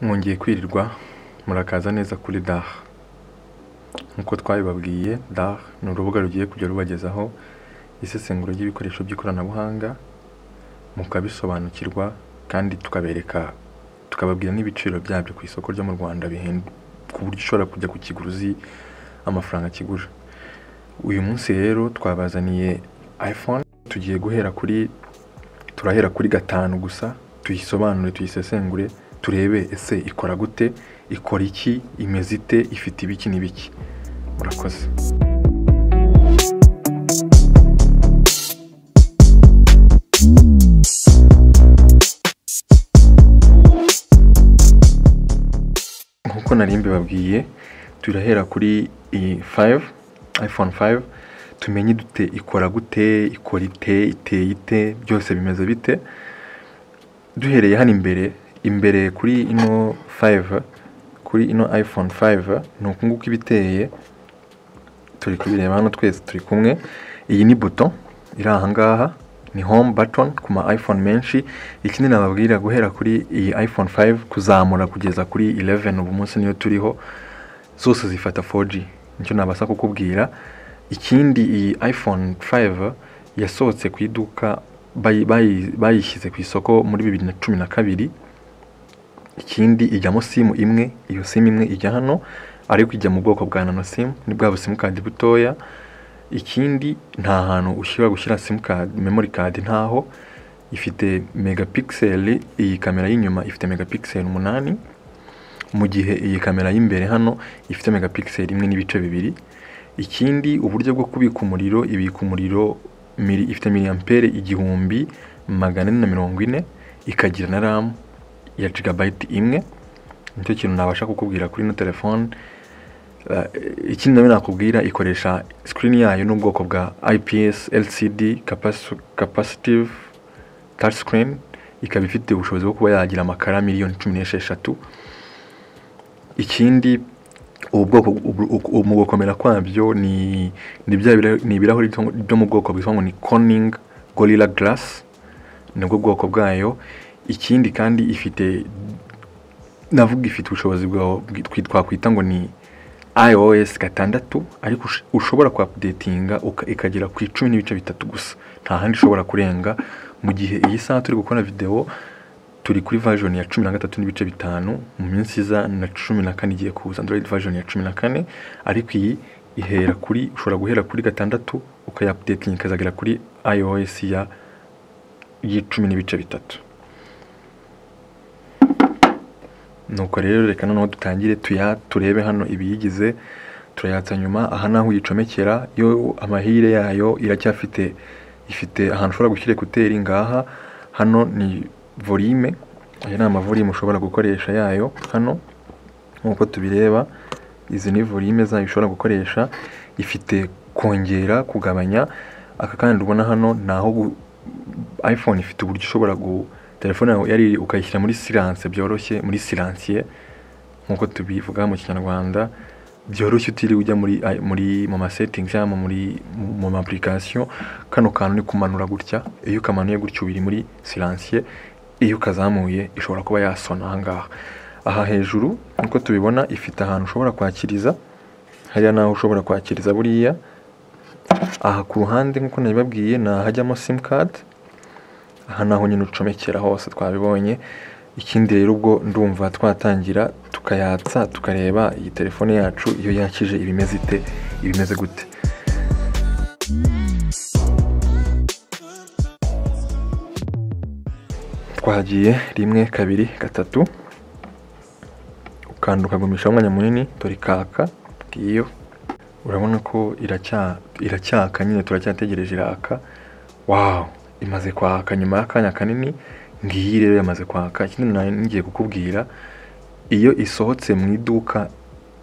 mwongeye kwirirwa murakaza neza kuri dar nk'uko twabibabwiye dar ni urubuga rugiye kujya rubagezaho isesenguro ry'ibikoresho by'ikoranabuhanga mukabisobanukirwa kandi tukabereka tukababwira n'ibiciro byabyo ku isoko ryo mu Rwanda bihenda ku buryo ushobora kujya ku kigura uzi amafaranga kigura uyu munsi rero twabazaniye iphone tugiye guhera kuri turahera kuri gatanu gusa tuyisobanure tuyisesengure turebe ese ikora gute ikora iki imeze ite ifite ibiki n'ibiki murakoze nk'uko nari mbibabwiye turahera kuri iyi fayive iphone fayive tumenye dute ikora gute ikora ite iteye ite byose bimeze bite duhereye hano imbere imbere kuri ino fayive kuri ino iphone fayive ni uku nguku iba iteye turi kubireba hano twese turi kumwe iyi ni buto iri aha ngaha ni home button ku ma iphone menshi ikindi nababwira guhera kuri iyi iphone 5 kuzamura kugeza kuri 11 ubu munsi niyo turiho zose zifata 4G nicyo nabasha kukubwira ikindi iyi iphone 5 yasohotse ku iduka bayi- bayi- bayishyize ku isoko muri 2012 ikindi ijyamo simu imwe iyo simu imwe ijya hano ariko ijya mu bwoko bwa nano simu ni bwa busimukadi butoya ikindi nta hantu ushyira gushyira simukadi memori kadi ntaho ifite megapikiseli iyi kamera y'inyuma ifite megapikiseli umunani mu gihe iyi kamera y'imbere hano ifite megapikiseli imwe n'ibice bibiri ikindi uburyo bwo kubika umuriro ibika umuriro mili- ifite miliyampere igihumbi magana ane na mirongo ine ikagira na ramu ya jigabayiti imwe nicyo kintu nabasha kukubwira kuri ino telefone Eh, ikindi nawe nakubwira ikoresha screen yayo n'ubwoko bwa IPS LCD capaci- capacitive touch screen ikaba ifite ubushobozi bwo kuba yagira amakara miliyoni cumi n'esheshatu ikindi ubu bwoko ubu- uku- mu gukomera kwabyo ni ni bya bira- ni ibirahuri byo byo mu bwoko bwitwa ngo ni Corning Gorilla Glass nibwo bwoko bwayo ikindi kandi ifite navuga ifite ubushobozi bwa bwi- twakwita ngo ni iOS gatandatu ariko ush- ushobora ku updatinga uka- ikagera ku icumi n'ibice bitatu gusa nta handi ishobora kurenga mu gihe iyi saha turi gukora video turi kuri version ya cumi na gatatu n'ibice bitanu mu minsi iza na cumi na kane igiye kuza android version ya cumi na kane ariko iyi ihera kuri ushobora guhera kuri gatandatu ukayapdatinga ikazagera kuri iOS ya y'icumi n'ibice bitatu nuko rero reka noneho dutangire tuya turebe hano ibiyigize turayatsa nyuma aha naho uyicomekera yo amahire yayo iracyafite ifite ahantu ushobora gushyira ekuteri ngaha hano ni volume aya ni amavolume ushobora gukoresha yayo hano nk'uko tubireba izi ni volume zayo ushobora gukoresha ifite kongera kugabanya aka kandi ubona hano ni aho gu- iphone ifite uburyo ushobora gu telefone yawe yari ukayishyira muri silence byoroshye muri silansiye nk'uko tubivuga mu kinyarwanda byoroshye utiriwe ujya muri ay- muri mu ma settings cyangwa muri mu- mu ma application kano kantu ni kumanura gutya iyo ukamanuye gutya ubiri muri silansiye iyo ukazamuye ishobora kuba yasona aha ngaha aha hejuru nk'uko tubibona ifite ahantu ushobora kwakiriza hariya naho ushobora kwakiriza buriya aha ku ruhande nk'uko nabibabwiye ni ahajyamo simukadi aha naho nyine ucomekera hose twabibonye ikindi rero ubwo ndumva twatangira tukayatsa tukareba iyi telefone yacu iyo yakije ibimeze ite ibimeze gute twagiye rimwe kabiri gatatu ukanda ukagumishaho umwanya munini dore ikaka ngiyo urabona ko iracya iracyaka nyine turacyategereje iraka wawu imaze kwaka nyuma y'akanya kanini ngiyi rero yamaze kwaka ikindi nari ngiye kukubwira iyo isohotse mu iduka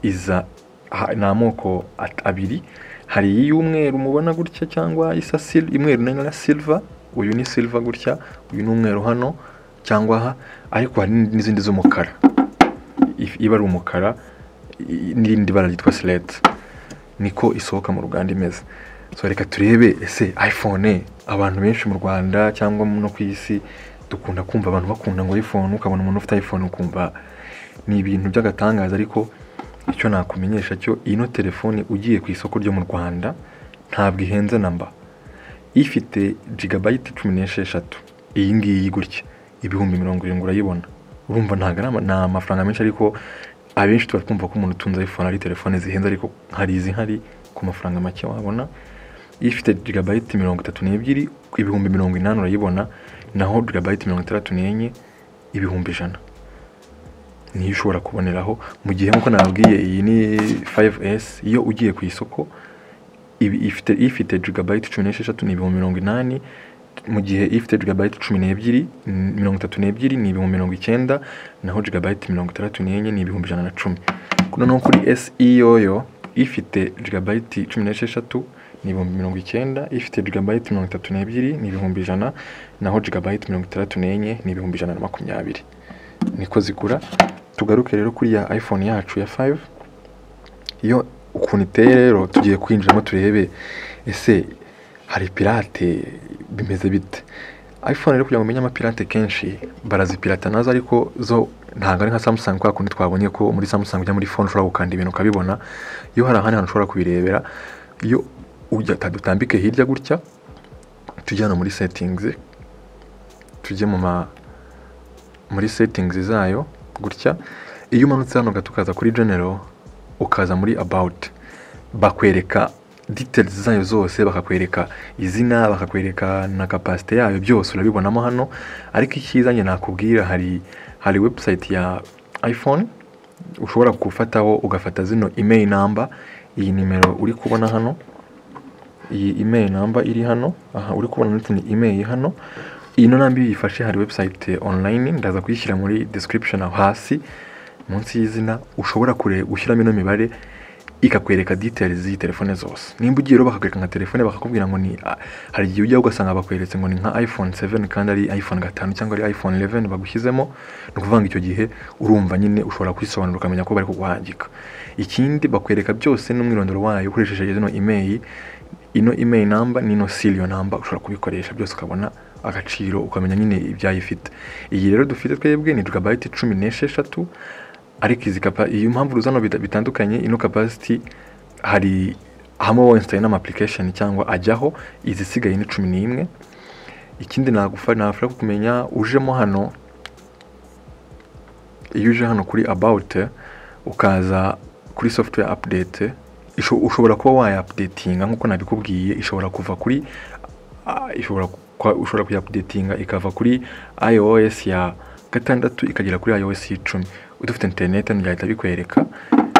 iza ha- ni amoko at- abiri hari iy'umweru mubona gutya cyangwa isa sil- imweru nayo na silver uyu ni silver gutya uyu ni umweru hano cyangwa aha ariko hari n'izindi z'umukara if- iba ari umukara i- n'irindi bara ryitwa silete niko isohoka mu ruganda imeze so reka turebe ese iphone abantu benshi mu rwanda cyangwa no ku isi dukunda kumva abantu bakunda ngo iphone ukabona umuntu ufite iphone ukumva ni ibintu by'agatangaza ariko icyo nakumenyesha cyo ino telefone ugiye ku isoko ryo mu Rwanda ntabwo ihenze namba ifite jigabayiti cumi n'esheshatu iyi ngiyi gutya ibihumbi mirongo irindwi urayibona urumva ntabwo ari ama- ni amafaranga menshi ariko abenshi tuba twumva ko umuntu utunze iPhone ari telefone zihenze ariko hari izihari ku mafaranga make wabona ifite jigabayiti mirongo itatu n'ebyiri ibihumbi mirongo inani urayibona naho jigabayiti mirongo itandatu n'enye ibihumbi ijana niyo ushobora kuboneraho mu gihe nk'uko nababwiye iyi ni 5S iyo ugiye ku isoko ibi- ifite ifite jigabayiti cumi n'esheshatu ni ibihumbi mirongo inani mu gihe ifite jigabayiti cumi n'ebyiri mm, mirongo itatu n'ebyiri ni ibihumbi mirongo icyenda naho jigabayiti mirongo itandatu n'enye ni ibihumbi ijana na cumi noneho kuri SE yoyo ifite jigabayiti cumi n'esheshatu ni ibihumbi mirongo icyenda ifite jigabayiti mirongo itatu n'ebyiri ni ibihumbi ijana naho jigabayiti mirongo itandatu n'enye ni ibihumbi ijana na makumyabiri niko zigura tugaruke rero kuri ya iphone yacu ya 5 iyo ukuntu iteye rero tugiye kwinjiramo turebe ese hari pirate bimeze bite iphone rero kugira ngo umenye amapirate kenshi barazipirata nazo ariko zo ntabwo ari nka samsung kwa kundi twabonye ko muri samsung ujya muri phone ushobora gukanda ibintu ukabibona iyo hari ahandi hantu ushobora kubirebera iyo ujya dutambike hirya gutya tujye hano muri settings tujye mu ma muri settings zayo gutya iyo umanutse hano gato ukaza kuri general ukaza muri about bakwereka details zayo zose bakakwereka izina bakakwereka na capacity yayo byose urabibonamo hano ariko icyiza njye nakubwira hari hari website ya iphone ushobora gufataho ugafata zino email number iyi nimero uri kubona hano iyi email number iri hano aha uri kubona ndetse ni email iri hano iyi no nambi yifashe hari website online ndaza kuyishyira muri description aho hasi munsi y'izina ushobora kure gushyiramo ino mibare ikakwereka details z'iyi telefone zose nimba ugiye rero bakakwereka nka telefone bakakubwira ngo ni ah, hari igihe ujya ugasanga bakweretse ngo ni nka iphone 7 kandi ari iphone gatanu cyangwa ari iphone 11 bagushyizemo ni ukuvuga ngo icyo gihe urumva nyine ushobora kwisobanura ukamenya ko bari kuguhangika ikindi bakwereka byose n'umwirondoro wayo ukoresheje zino email ino email number n'ino serial number ushobora kubikoresha byose ukabona agaciro ukamenya nyine ibyayifite iyi rero dufite twebwe ni gigabyte cumi n'esheshatu ariko izi kapa iyo mpamvu ruzano bita- bitandukanye ino capacity hari hamwe wensitaye n'ama application cyangwa ajyaho izisigaye ni cumi n'imwe ikindi nagufa nafasha kumenya ujemo hano iyo uje hano kuri about ukaza kuri software update isho- ushobora kuba waya updatinga nkuko nabikubwiye ishobora kuva kuri ah, ishobora kwa- ushobora kuya updatinga ikava kuri iOS ya gatandatu ikagera kuri iOS y'icumi udafite internet hano byahita bikwereka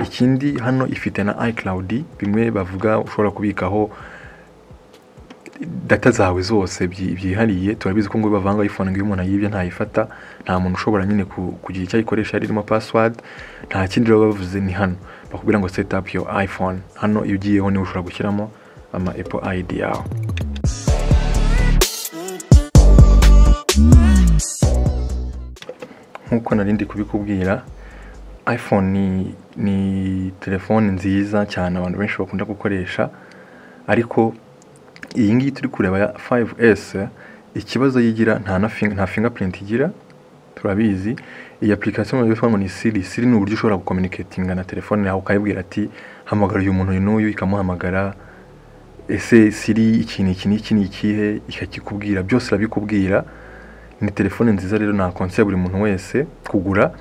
ikindi hano ifite na iCloud bimwe bavuga ushobora kubikaho data zawe zose byi- byihariye turabizi ko ngo bavanga iPhone ngo iyo umuntu ayibye ntayifata nta muntu ushobora nyine ku- kugira icyo ayikoresha irimo password nta kindi baba bavuze ni hano bakubwira ngo set up your iPhone hano iyo ugiyeho niho ushobora gushyiramo ama Apple ID yawe nk'uko nari ndi kubikubwira iphone ni, ni telefone nziza cyane abantu benshi bakunda gukoresha ariko iyi ngiyi turi kureba ya 5s ikibazo yigira nta na fing- nta fingerprint igira turabizi iyi application mu telefone ni siri siri ni uburyo ushobora gucommunicatinga na telefone yawe ukayibwira ati hamagara uyu muntu uyu n'uyu ikamuhamagara ese siri iki ni iki ni iki ni ikihe ikakikubwira byose irabikubwira ni telefone nziza rero nakonseye buri muntu wese kugura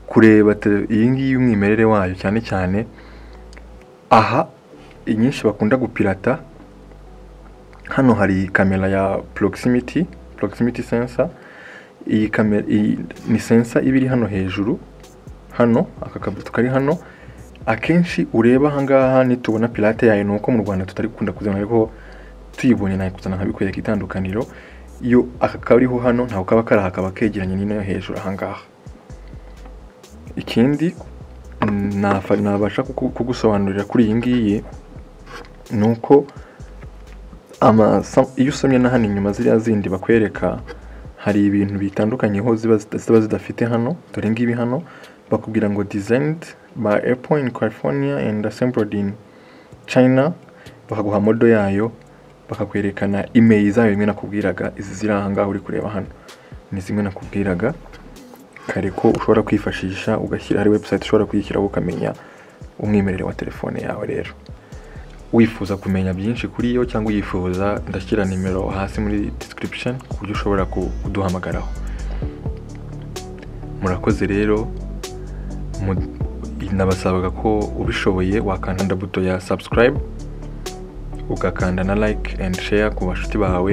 kureba tele- iyi ngiyi umwimerere wayo cyane cyane aha inyinshi bakunda gupirata hano hari kamera ya proximity proximity sensor iyi kamera iyi ni sensor iba iri hano hejuru hano aka kabuto kari hano akenshi ureba ahangaha nitubona pirate yayo ni uko mu rwanda tutari gukunda kuzibona ariko tuyibonye nayikuzana nkabikwereka itandukaniro iyo aka kariho hano ntabwo kaba kari aha kaba kegeranye n'ino yo hejuru ahangaha ikindi nafa- nabasha kuku- kugusobanurira kuri iyi ngiyi ni uko ama sam- iyo usomye na hano inyuma ziriya zindi bakwereka hari ibintu bitandukanyeho ziba zida- ziba zidafite hano dore ngibi hano bakubwira ngo designed by apple in california and assembled in china bakaguha modo yayo bakakwerekana email zayo imwe nakubwiraga izi ziri aha ngaha uri kureba hano ni zimwe nakubwiraga kare ko ushobora kwifashisha ugashyira hari website ushobora kuyishyiraho ukamenya umwimerere wa telefone yawe rero wifuza kumenya byinshi kuri yo cyangwa uyifuza ndashyira nimero hasi muri description ku buryo ushobora ku- kuduhamagaraho murakoze rero mu- nabasabaga ko ubishoboye wakanda buto ya subscribe ugakanda na like and share ku bashuti bawe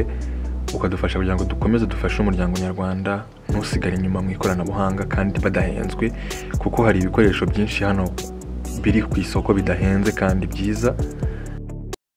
ukadufasha kugira ngo dukomeze dufashe umuryango nyarwanda ntusigare inyuma mu ikoranabuhanga kandi badahenzwe kuko hari ibikoresho byinshi hano biri ku isoko bidahenze kandi byiza